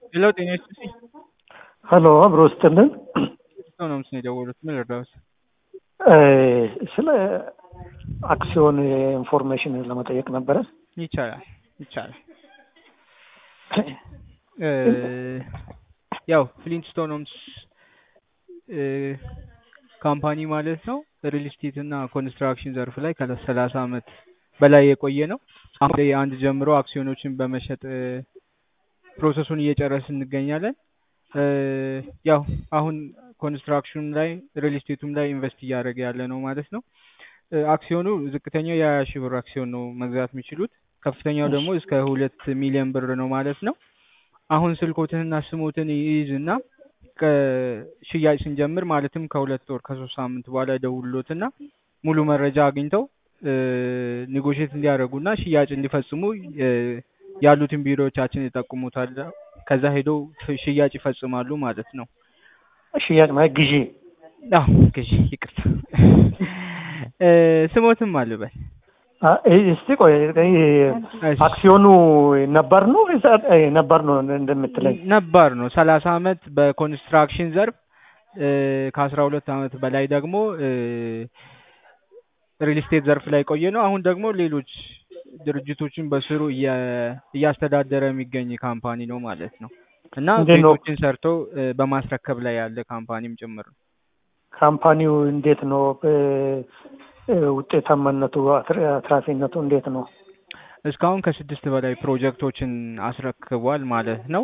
ሄሎ ጤና ይስጥልኝ። ሀሎ አብሮ ስጥልን። ሰው ነው ምስል የደወሉት ምን ልርዳዎት? ስለ አክሲዮን ኢንፎርሜሽን ለመጠየቅ ነበረ። ይቻላል ይቻላል። ያው ፍሊንትስቶን ሆምስ ካምፓኒ ማለት ነው ሪል ስቴት እና ኮንስትራክሽን ዘርፍ ላይ ከሰላሳ አመት በላይ የቆየ ነው። አሁን ላይ አንድ ጀምሮ አክሲዮኖችን በመሸጥ ፕሮሰሱን እየጨረስን እንገኛለን። ያው አሁን ኮንስትራክሽን ላይ ሪል ስቴቱም ላይ ኢንቨስት እያደረገ ያለ ነው ማለት ነው። አክሲዮኑ ዝቅተኛው የሀያ ሺህ ብር አክሲዮን ነው መግዛት የሚችሉት። ከፍተኛው ደግሞ እስከ ሁለት ሚሊዮን ብር ነው ማለት ነው። አሁን ስልኮትንና ስሞትን ይይዝና ከሽያጭ ስንጀምር ማለትም ከሁለት ወር ከሶስት ሳምንት በኋላ ደውሎትና ሙሉ መረጃ አግኝተው ኔጎሽት እንዲያደርጉና ሽያጭ እንዲፈጽሙ ያሉትን ቢሮዎቻችን ይጠቁሙታል። ከዛ ሄደው ሽያጭ ይፈጽማሉ ማለት ነው። ሽያጭ ማለት ግዢ። አዎ ግዢ፣ ይቅርታ ስሞትም አልበል እስቲ ቆይ አክሲዮኑ ነባር ነው ነባር ነው እንደምትለኝ? ነባር ነው። ሰላሳ አመት በኮንስትራክሽን ዘርፍ ከአስራ ሁለት አመት በላይ ደግሞ ሪል ስቴት ዘርፍ ላይ ቆየ ነው። አሁን ደግሞ ሌሎች ድርጅቶችን በስሩ እያስተዳደረ የሚገኝ ካምፓኒ ነው ማለት ነው እና ቤቶችን ሰርቶ በማስረከብ ላይ ያለ ካምፓኒም ጭምር ነው። ካምፓኒው እንዴት ነው? ውጤታማነቱ አትራፊነቱ እንዴት ነው? እስካሁን ከስድስት በላይ ፕሮጀክቶችን አስረክቧል ማለት ነው።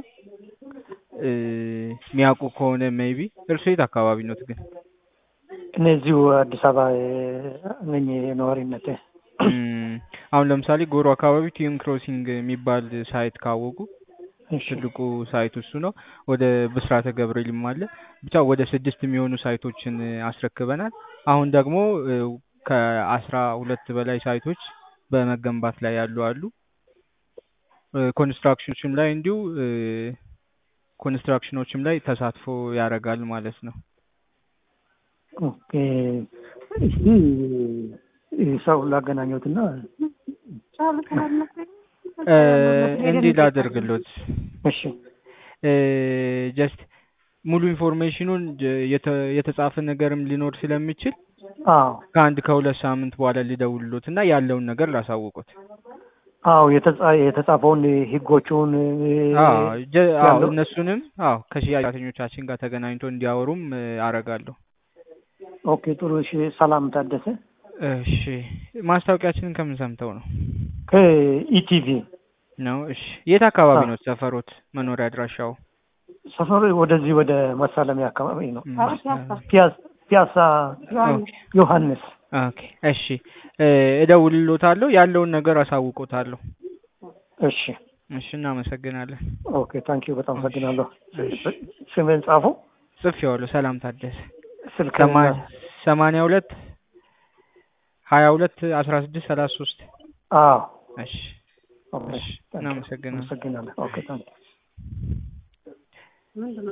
የሚያውቁ ከሆነ ሜይቢ እርሱ የት አካባቢ ኖት ግን? እኔ እዚሁ አዲስ አበባ ነኝ ነዋሪነቴ። አሁን ለምሳሌ ጎሮ አካባቢ ቲዩን ክሮሲንግ የሚባል ሳይት ካወቁ ትልቁ ሳይት እሱ ነው። ወደ ብስራተ ገብርኤልም አለ። ብቻ ወደ ስድስት የሚሆኑ ሳይቶችን አስረክበናል። አሁን ደግሞ ከአስራ ሁለት በላይ ሳይቶች በመገንባት ላይ ያሉ አሉ። ኮንስትራክሽኖችም ላይ እንዲሁ ኮንስትራክሽኖችም ላይ ተሳትፎ ያደርጋል ማለት ነው። ኦኬ እስቲ ሰው ላገናኘትና እንዲህ ላደርግሎት። እሺ ጀስት ሙሉ ኢንፎርሜሽኑን የተጻፈ ነገርም ሊኖር ስለሚችል አዎ ከአንድ ከሁለት ሳምንት በኋላ ሊደውልሎት እና ያለውን ነገር ላሳውቁት። አዎ የተጻፈውን ህጎቹን አዎ እነሱንም አዎ ከሽያጭ ሰራተኞቻችን ጋር ተገናኝቶ እንዲያወሩም አረጋለሁ። ኦኬ ጥሩ። እሺ ሰላም ታደሰ። እሺ ማስታወቂያችንን ከምን ሰምተው ነው? ከኢቲቪ ነው። እሺ የት አካባቢ ነው ሰፈሮት? መኖሪያ አድራሻው? ሰፈሩ ወደዚህ ወደ መሳለሚያ አካባቢ ነው። ፒያሳ ዮሐንስ። ኦኬ እሺ እደውልሎታለሁ፣ ያለውን ነገር አሳውቆታለሁ። እሺ እሺ እናመሰግናለን። ኦኬ ታንኪ ዩ በጣም አመሰግናለሁ። ስምን ጻፉ። ጽፌዋለሁ። ሰላም ታደሰ ስልክ ሰማንያ ሁለት ሀያ ሁለት አስራ ስድስት ሰላሳ ሶስት አዎ እሺ እሺ እናመሰግናለን። አመሰግናለሁ። ኦኬ ታንኪ